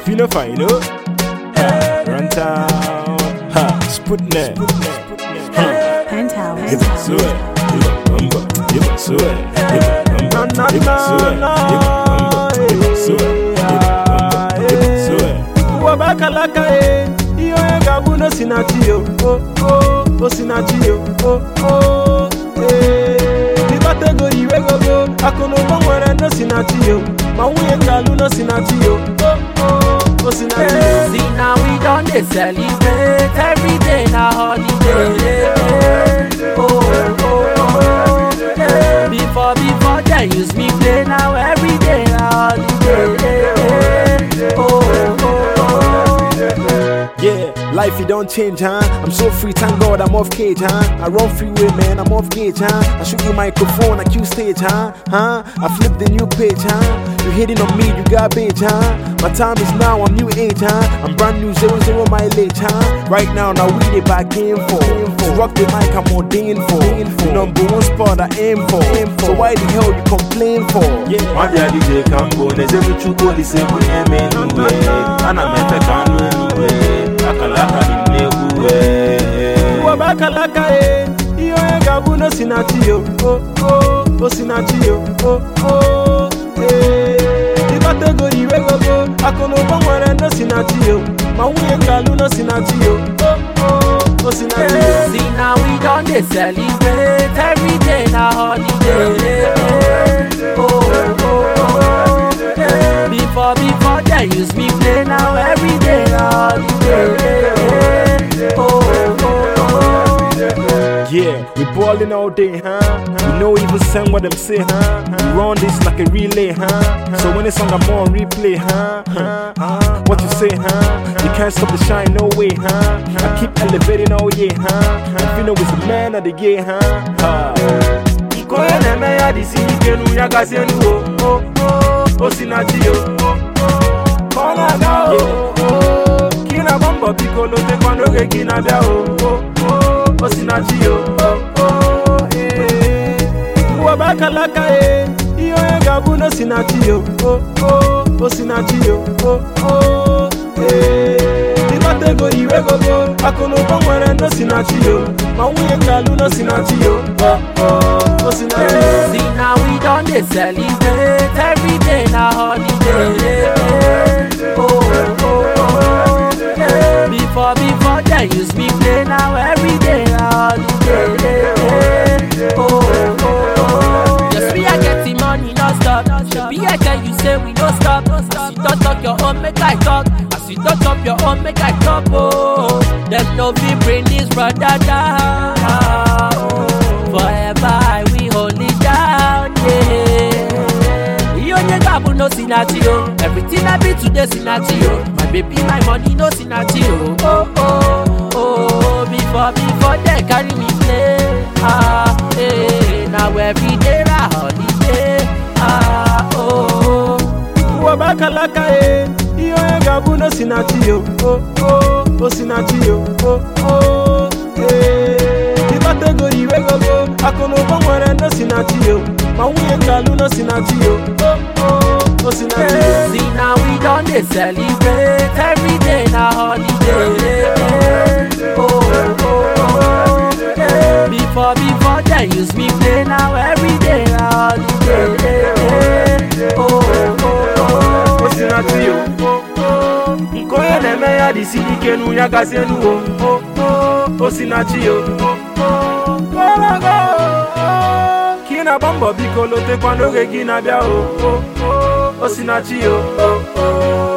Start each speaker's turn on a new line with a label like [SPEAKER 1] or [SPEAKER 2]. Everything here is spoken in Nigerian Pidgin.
[SPEAKER 1] you no fine, no? Ha, run town. Ha, Sputnik. Ha,
[SPEAKER 2] Penthouse.
[SPEAKER 1] give it to it. Give it bumba. Give it to it. Give it bumba. Give it to it. Give it bumba. Give it to it. Give it bumba. Give it to it.
[SPEAKER 3] wabakalaka e ihe onye ga-abụ n'osinachi yo o o osinachi yo o o ee ịkpata ego iwe gogo akụ na ụba nwere n'osinachi yo ma nwunye ga-alụ n'osinachi yo o o osinachi yo
[SPEAKER 4] See now we done they celebrate every day na holiday. Oh, oh, oh, oh. Yeah. Before before they use me play now every day na holiday. Oh, oh, oh, oh.
[SPEAKER 1] Yeah, life it don't change, huh? I'm so free, thank God I'm off cage, huh? I run freeway, man, I'm off gauge, huh? I shoot you microphone, I cue stage, huh? Huh? I flip the new page, huh? You hitting on me, you garbage, huh? My time is now, I'm new age, huh? I'm brand new, zero zero mileage, huh? Right now, now we the back in for. To rock the mic, I'm ordained for. The number one spot I aim for. So why the hell you complain for? Yeah.
[SPEAKER 5] Nwaja DJ Kambo na-ezelu chukwu olise bunye m enuwe ana m efe ka anụ enuwe akalaka dị m n'egwu wee
[SPEAKER 3] wabakalaka e ihe onye ga-abụ n'osinachi yo o o osinachi yo o o ee ịkpata ego iwe gogo akụ na ụba nwere n'osinachi yo ma nwunye ga-alụ n'osinachi yo o o osinachi yo
[SPEAKER 4] See now we done they celebrate every day na holiday. Oh, oh, oh, oh. Yeah. Before before they use me play now every day na holiday. Oh, oh, oh, oh.
[SPEAKER 1] Yeah, we ballin' all day, huh? We know even send what them say, huh? We run this like a relay, huh? So when it's on, I'm on replay, huh? huh? What you say, huh? You can't stop the shine, no way, huh? I keep elevating all year, huh? If you know it's the man of the year, huh? huh?
[SPEAKER 3] iko onye na-eme ya dịsi ike nu ya gazie nu o o o osinachi yo o o ka ọ na-aga o o ka ị na-agba mbọ biko lotekwa n'oge gị na-abịa o o o osinachi yo o o ee wabakalaka e ihe onye ga-abụ n'osinachi yo o o osinachi yo o o ee ịkpata ego iwe gogo akụ na ụba nwere n'osinachi yo ma nwunye ga-alụ n'osinachi yo o o osinachi yo
[SPEAKER 4] See now we done they celebrate every day na holiday. Oh, oh, oh, oh. Yeah. Before before they use me play now every day na holiday. Oh, oh, oh, oh. Yes, we are getting money non stop. Be I tell you say we no stop. As you don't talk your own, make I talk. As you don't talk your own, make I talk. Oh, them no be bring this brother down. Forever I will hold it down. Yeah. You only got no sinati oh. Everything I be today sinati oh. My baby, my money no sinati oh. Oh oh oh. Before before they carry me play. Ah eh. Now every day a holiday. Ah oh.
[SPEAKER 3] wabakalaka e ihe onye ga-abụ n'osinachi yo o o osinachi yo o o ee ịkpata ego iwe gogo akụ na ụba nwere n'osinachi yo ma nwunye ga-alụ n'osinachi yo o o osinachi yo
[SPEAKER 4] See now we done they celebrate every day na holiday. Oh, oh, oh, oh. Yeah. Before before they use me play now every day na holiday. Oh, oh, oh, oh.
[SPEAKER 3] osinachi yo o o nke onye na-eme ya dịsi ike nu ya gazie nu o o o osinachi yo o o gologo ka ị na-agba mbọ biko lotekwa n'oge gị na-abịa o o o osinachi yo o o